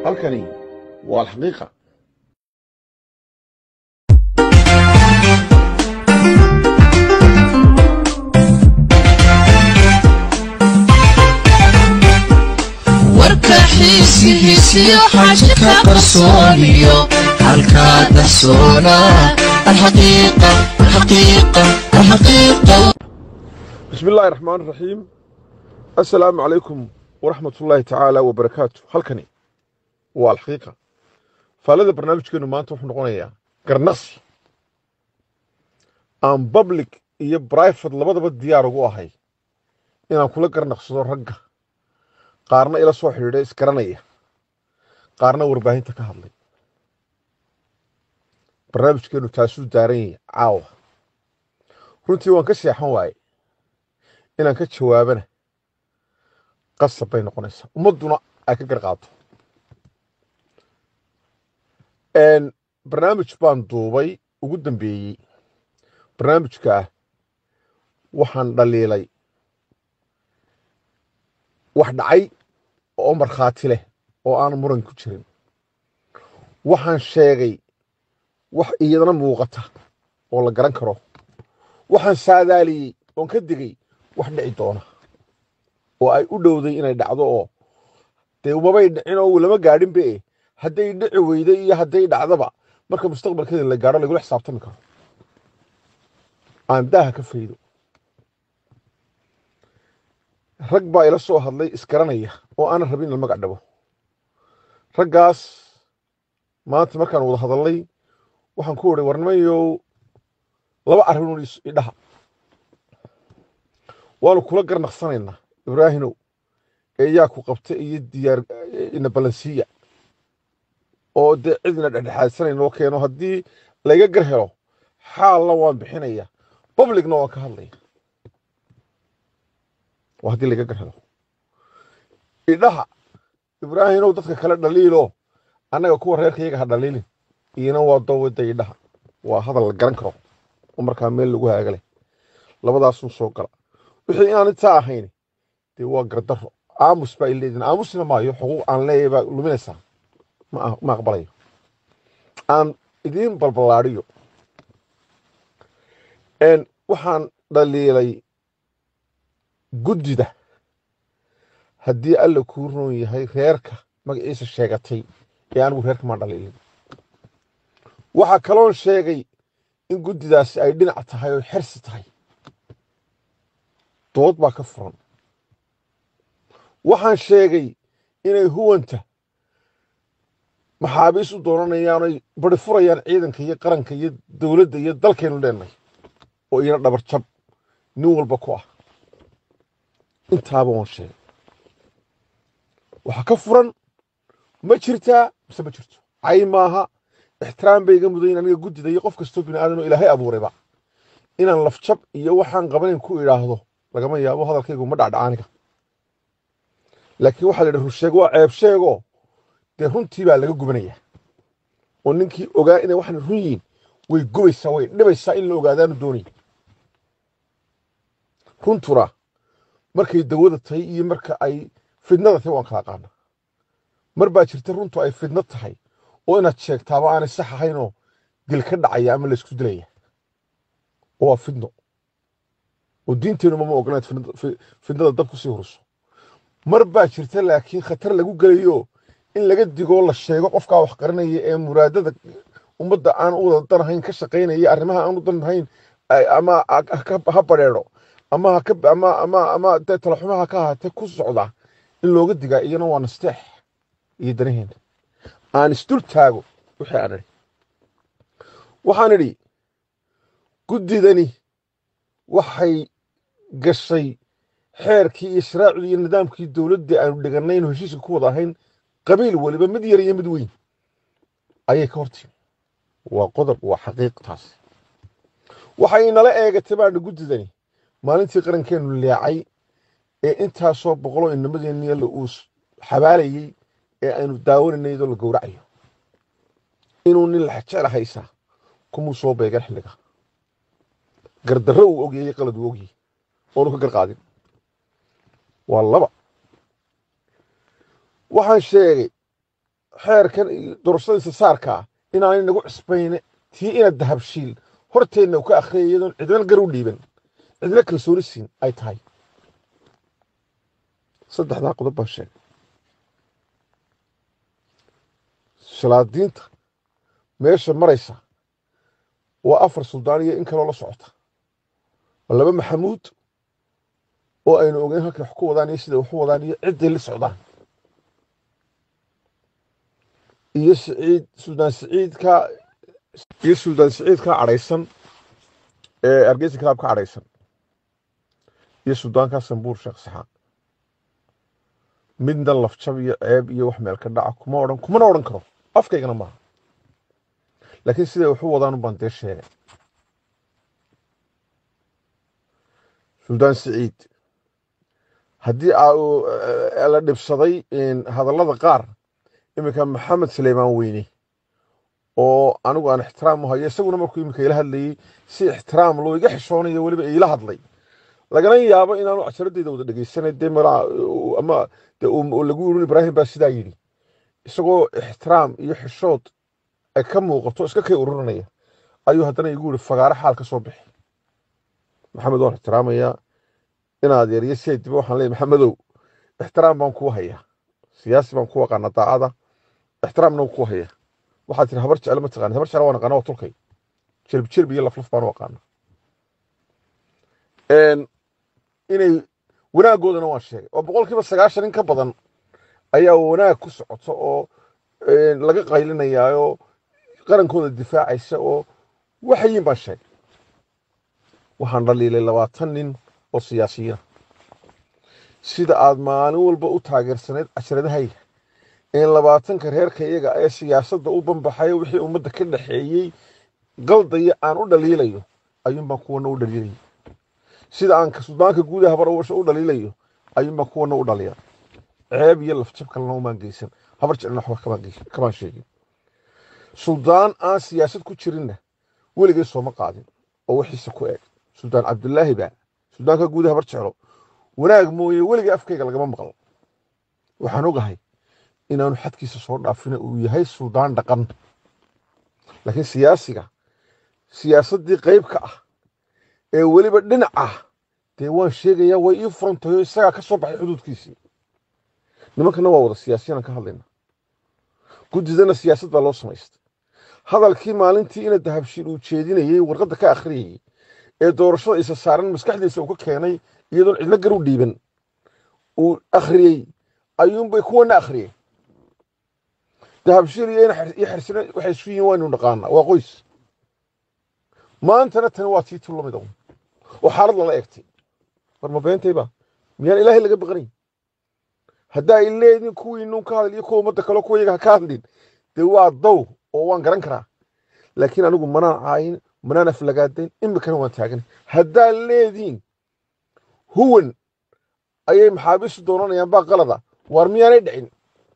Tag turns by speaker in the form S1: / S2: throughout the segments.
S1: halkani waa alxaqiiqa
S2: warka xiisihiisiyo xaji ka qarsooniyo halkaa dahsoona alxaqiiqa alxaqiiqa alxaqiiqa
S1: bismi illaahi raxmaan raxiim assalaamu calaykum waraxmat ullaahi tacaala wabarakaatu halkani waa alxaqiiqa faalada barnaamijkeenu maanta wuxuu noqonayaa garnaqsi aan public iyo brifate labadaba diyaar ugu ahay inaan kula garnaqsado ragga qaarna ila soo xidhiidha isgaranaya qaarna warbaahinta ka hadlay barnaamijkeenu taasuu daaran yahay caawa runtii waan ka seexan waaye inaan ka jawaabana qasab bay noqonaysaa ummadduna ay ka garqaato barnaamij baan duubay ugu dambeeyey barnaamijka ah waxaan dhaliilay wax dhacay oo markhaati leh oo aan muran ku jirin waxaan sheegay wax iyadana muuqata oo la garan karo waxaan saadaaliyey oon ka digay wax dhici doona oo ay u dhowday inay dhacdo oo dee umabay dhicin oo lama gaadhinba e hadday dhici weydo iyo hadday dhacdaba marka mustaqbalkeeda la gaadho lagula xisaabtami karo aan daaha ka faydo rag baa ila soo hadlay isgaranaya oo aanan rabin in la magac dhabo raggaas maanta markaan wada hadalnay waxaan ku idhi warnimayow laba arrimood idhaha waanu kula garnaqsanaynaa ibraahinow ee yaa ku qabta iyo diyaar ina balansiiya oo dee cidina dhexdhexaadsanayna oo keeno haddii layga gar helo xaalna waan bixinaya publicna waan ka hadlaya waa haddii layga gar helo idhaha ibraahinow dadka kale dhaliilo annaga kuwa reerkayaga ha dhaliilin iyana waa dowada idhaha waa hadal la garan karo oo markaa meel lagu haagalay labadaasuu soo gala wixii aan intaa ahayn dee waa gardaro aamus baa ileedin aamusna maayo xuquuq aan leeyahay baa luminaysaa ma aqbalayo aan idiin balballaadhiyo waxaan dhaliilay guddida haddii alla kuu roon yahay reerka magaciisa sheegatay ee anigu reerka maan dhaliilin waxaa kaloon sheegay in guddidaasi ay dhinac tahay oo xersi tahay dood baa ka furan waxaan sheegay inay huwanta maxaabiis u doonanayaan oy bari furayaan ciidanka iyo qaranka iyo dowladda iyo dalkaynu leenahay oo iyana dhabar jab nin walba ku ah intaaba waan sheegay waxaa ka furan ma jirtaa mise ma jirto cay maaha ixtiraam bay iga mudayin aniga guddida iyo qof kastoo bini aadan oo ilaahay abuurayba inaan lafjab iyo waxaan qabanayn ku idhaahdo lagama yaabo hadalkaygu ma dhacdhaca aniga laakiin waxaa la yidhi rusheeg waa ceeb sheego dee runtii baa laga gubanaya oo ninkii ogaa inay waxaan run yihiin way gubaysaa way dhibaysaa in la ogaadaanu doonay runtuna markay dawada tahay iyo marka ay fidnada tahay waan kala qaana mar baa jirta runtu ay fidno tahay oo inaad sheegtaaba aanay sax ahaynoo dil ka dhacaya ama laysku dilaya oo waa fidno oo diinteenuma ma ogolayd fidnada dab kusii huriso mar baa jirta laakiin khatar lagu gelayo in laga digoo la sheego qofkaa wax qarinaya ee muraadada ummadda aan u wada danahayn ka shaqaynaya arrimaha aan u danahayn ama ha badheedho ama ama ama ama dee talaxumaha ka ahaatee ku socda in looga digaa iyana waa nasteex iyo danaheena aan isdul taago wixii aan idhi waxaan idhi guddidani waxay gashay xeerkii iyo sharaacdii iyo nidaamkii dowladdii aanu dhigannay inu heshiiska ku wada ahayn qabiil weliba mid yar iyo mid weyn ayay ka hortimi waa qodob waa xaqiiq taas waxay inala eegatay baana guddidani maalintii qarankeenu leecay ee intaasoo boqoloo inamadeenniya la uu xabaalayey ee aynu daawanaynay iyadoo la gowracayo inuu nin laxjecla haysaa kumuu soo beegan xilliga gardarro uu ogyay qalad uu ogyay oonu ka garqaadin waa laba waxaan sheegay xeerkan iyo doorashadiisa saarka ah inaanay nagu cusbayne tii ina dahabshiil horteenna uu ka akhriyay iyadoon cidna gar u dhiiban cidna kalsooni siin ay tahay saddexdaa qodob baan sheegay shalaadiinta meesha maraysa waa afar suldaan iyo in kaloo la socota waa laba maxamuud oo aynu ogeyn halkay wax ku wadaan iyo siday wax u wadaan iyo cidday la socdaan iyo siciid suldaan siciidka iyo suldaan siciidka cadhaysan ee hargeysa kalaab ka cadhaysan iyo suldaanka sambuur sheekh saxaaq midna lafjab iyo ceeb iyo wax meel ka dhaca kuma odhan kumana odhan karo afkaygana maaha laakiin siday wax u wadaan baan dee sheegay suldaan siciid haddii la dhibsaday hadallada qaar iminka maxamed suleymaan weyne oo anigu aan ixtiraam u hayo isaguna markuu iminka ila hadlayey si ixtiraam loo iga xishoonayo weliba iila hadlay lagana yaabo inaanu casharadeyda wada dhegeysanay dee malaa ama lagu yirin ibraahim baa sidaa yidhi isagoo ixtiraam iyo xishood ay ka muuqato iska kay ururinaya ayuu haddana igu yiri fagaaro xaal ka soo bixi maxamed waan ixtiraamayaa inaad yariyo si ay diba waxaan leeyahy maxamedow ixtiraam baan kuu hayaa siyaasi baan ku aqaana daacada ixtiraamna kuu hayaa waxaad tiri habar jecel ma taqaanid habar jecel waan aqaana waa tulkay jelb jelb iyo laflaf baan u aqaana inay wanaaggoodana waan sheegay oo boqolkiiba sagaashan in ka badan ayaa wanaag ku socoto oo laga qaylinayaayo qarankooda difaacaysa oo waxayin baan sheegay waxaan dhaliilay labaatan nin oo siyaasiyiina sida aad maalin walba u taageersanayd casharadahayga in labaatanka reerka iyaga ee siyaasadda u banbaxayo wixii ummadda ka dhaxeeyey qaldaya aan u dhaliilayo ayuunbaan kuwana u dhaliilaya sida aan suldaanka guudaha habarwasha u dhaliilayo ayuunbaan kuwana u dhaliya ceeb iyo lafjab kalena umaan geysan habar jeclina waxba kamaan sheegin suldaan aan siyaasad ku jirinna weligay sooma qaadin oo wixiisa ku eeg suldaan cabdulaahi baa suldaanka guudaha habar jeclo wanaag mooye weligay afkayga lagama maqlo waxaan ogahay inaanu xadkiisa soo dhaafina uu yahay suldaan dhaqan laakiin siyaasiga siyaasaddii qayb ka ah ee weliba dhinac ah dee waan sheegayaa way ii furantahay isagaa ka soo baxay xuduudkiisii nimankana waa wada siyaasiyanaan ka hadlayna guddidana siyaasad baa loo samaystay hadalkii maalintii ina dahabshiil uu jeedinayey warqadda ka akhriyayey ee doorashada isa saaran maskaxdiisa uu ka keenay iyadoon cidlo gar u dhiiban uu akhriyey ayuunbay kuwana akhriyeen dahabshiil iyo xersina waxay isu yihiin waynu naqaanaa waa qoys maantana tani waa tii tullamid un oo xaalad lala eegtay war ma beentayba miyaan ilaahay laga baqanayn haddaa ay leediin kuwii nuun ka hadal iyo kuwa ummadda kale kuwa iyaga ha ka hadlin dee waa dow oo waan garan karaa laakiin anigu manaan caayin manaan aflagaadayn imikana waan taaganay haddaa leediin huwan ayay maxaabiistu doonanayaan baa qalada waar miyaanay dhicin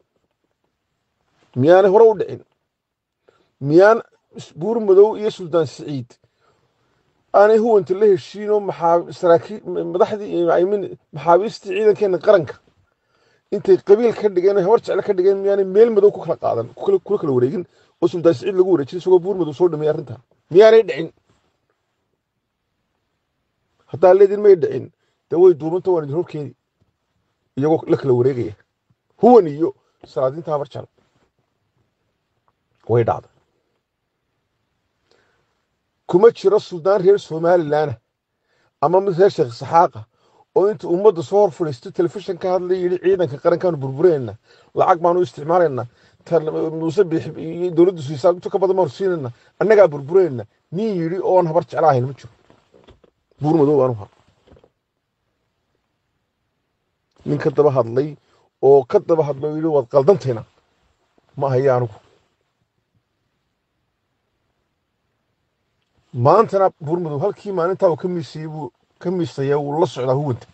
S1: miyaanay hore u dhicin miyaan buur madow iyo suldaan siciid aanay huwanta la heshiinoo madaxdii maxaabiistii ciidankeena qaranka intay qabiil ka dhigeen habar jecle ka dhigeen miyaanay meel madow ku kala qaadan kula kala wareegin oo suldaan siciid lagu wareejiyay isagoo buur madow soo dhameeyay arrintaa miyaanay dhicin haddaa leedin may dhicin dee way duumanta waan idin horkeeni iyagoo la kala wareegaya huwan iyo salaadiinta habar jecle way dhacday kuma jiro suldaan reer somalilanah ama mid reer sheekh saxaaqa oo inta ummadda soo hor fadhiisto telefishan ka hadlay yidhi ciidanka qarankaanu burbureenna lacag baanu isticmaalayna muuse dowladdu siisaa inta ka badan baanu siinayna annagaa burbureenna nin yidhi oon habar jeclaahayn ma jiro buur madow aanu har nin ka daba hadlay oo ka daba hadlay oo yidhi waad qaldantayna ma ahaya anigu maantana buurmadow halkii maalintaa uu ka miisayey buu ka miisaya wuu la socdaa huwanta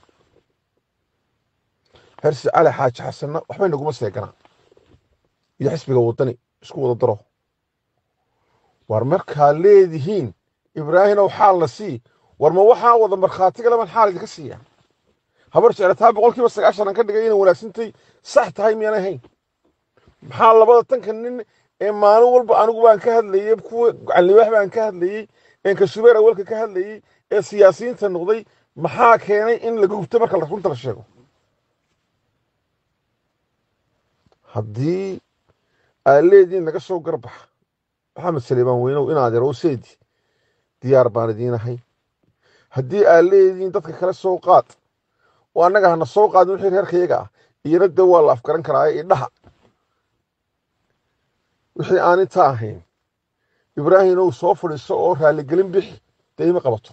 S1: hersi cali xaaji xasanna waxbay naguma seeganaa iyo xisbiga waddani isku wada daro war markaa leedihiin ibraahimow xaal la sii war ma waxaa wada markhaatiga laban xaal idinka siiya habar jeclataa boqol kiiba sagaashan aan ka dhigay inay wanaagsantay sax tahay miyaanay hayn maxaa labada tanka nin ee maalin walba anigu baan ka hadlayey kuwa calliwaax baan ka hadlayey een kashubeer awalka ka hadlayey ee siyaasiyiinta noqday maxaa keenay in laga gubto marka runta la sheego haddii aad leediin naga soo garbaxa maxamed saliimaan weynow inaad yaro seedi diyaar baan idiin ahay haddii aad leediin dadka kale soo qaad oo annaga hana soo qaadin wixii reerkayaga ah iyana dee waa la afgaran karaa idhaha wixii aan intaa ahayn ibraahim ow soo fadhiiso oo raaligelin bixi dee ima qabato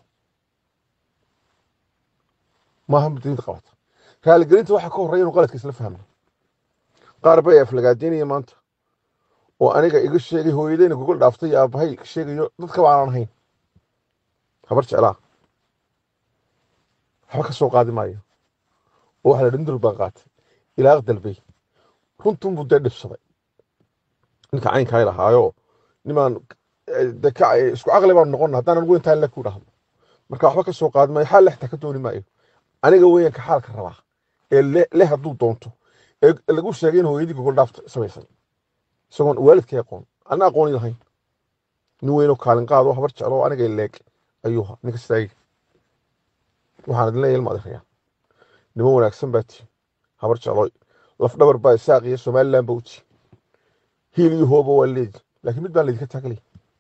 S1: maaha mudinta qabato raaligelinta waxaa ka horreya inu qaladka isla fahmno qaar bay aflagaadinaya maanta oo aniga iga sheegay hooyadeyna gogol dhaaftay iyo aabbahay sheegayo dadkaba aanan ahayn habar jeclaa waxba ka soo qaadi maayo oo waxa la dhindur baan qaatay ilaaq dalbay runtunbuu dee dhibsaday ninka caynkaa lahaayo nimaan de ka isku caqli baan noqon haddaan anigu intaan le ku dhahdo marka waxba ka soo qaadi maayo xaal lexta ka dooni maayo aniga weyanka xaalka rabaa ee le hadduu doonto ee lagu sheegay in hooyadii gogol dhaafta samaysay isagoon waalidkay aqoon ana aqooni lahayn nin weynoo kaalin qaado habar jeclo aniga leeg ayuuha ninka istaagi waxaan idin leeyahay ilma adeeraya niman wanaagsan baa tii habar jeclo lafdhabar baa isaaq iyo somaliland ba u tii hiil iyo hooba waa leedi laakiin mid baan laydinka taagalay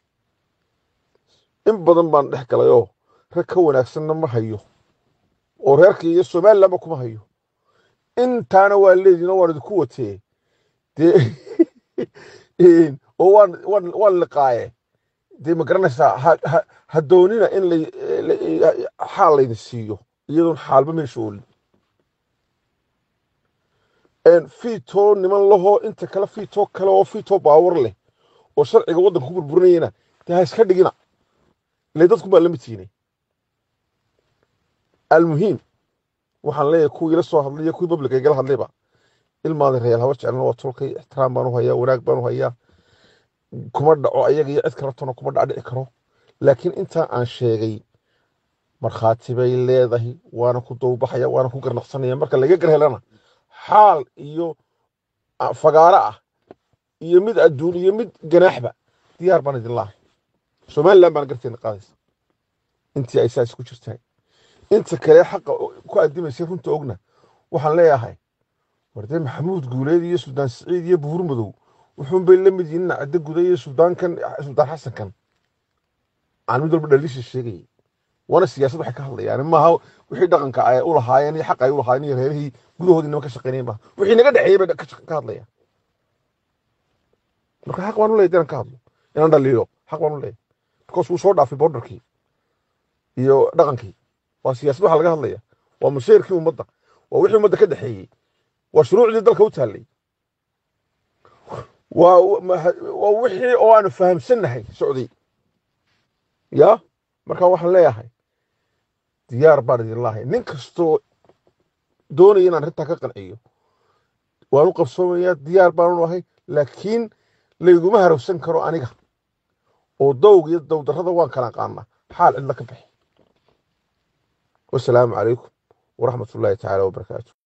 S1: in badan baan dhex galay oo rag ka wanaagsanna ma hayo oo reerka iyo somalilandba kuma hayo intaana waa leediin oo waan idinku watee dee oo waan waan waan liqaaye dee ma garanaysaa ha doonina in xaal laydin siiyo iyadoon xaalba meesha oolin fiitoo niman lahoo inta kale fiitoo kale oo fiitoo baawar leh oo sharciga waddanka ku burburinayana dee ha iska dhigina ile dadku baa lama tiinay almuhiim waxaan leeyahay kuwii ila soo hadlay iyo kuwii babliga igala hadlayba ilmaada reyaal habar jecelna waa tolkay ixtiraam baan u hayaa wanaag baan u hayaa kuma dhaco ayaga iyo cid kaletona kuma dhac dhici karo laakiin intaa aan sheegay markhaati bay leedahay waana ku dowbaxaya waana ku garnaqsanaya marka laga gar helana xaal iyo fagaaro ah iyo mid adduun iyo mid ganaaxba diyaar baan idin lahay somaliland baan garteena qaadaysa intii ay saas ku jirtahay inta kale xaqa ku adimaysay runta ogna waxaan leeyahay wardee maxamuud guuleed iyo suldaan siciid iyo buur madow wuxuun bay la mid yihiin cadde guda iyo suldaankan suldaan xasankan aan mid walba dhaliisha sheegayay waana siyaasad waxay ka hadlayaan maaha wixii dhaqanka ay u lahaayeen iyo xaq ay u lahaayeen iyo reerihii gudahoodii niman ka shaqeynayeen maaha wixii naga dhexeeyey bay ka hadlayaan marka xaq baan u leeyahay inaan ka hadlo inaan dhaliilo xaq baan u leeyahay because wuu soo dhaafay borderkii iyo dhaqankii waa siyaasad waxa laga hadlaya waa mashayrkii ummadda waa wixii ummadda ka dhexeeyey waa shuruucdii dalka u taallay waa waa wixii oo aanu fahamsannahay socday ya marka waxaan leeyahay diyaar baan idin lahay nin kastoo doonaya inaan arrintaa ka qanciyo waan u qabsoomayaa diyaar baan u ahay laakiin layguma harowsan karo aniga oo dowg iyo dowdarrada waan kala qaanaa xaal cidla ka bixi wasalaamu calaykum waraxmat ullaahi tacaala wabarakaatu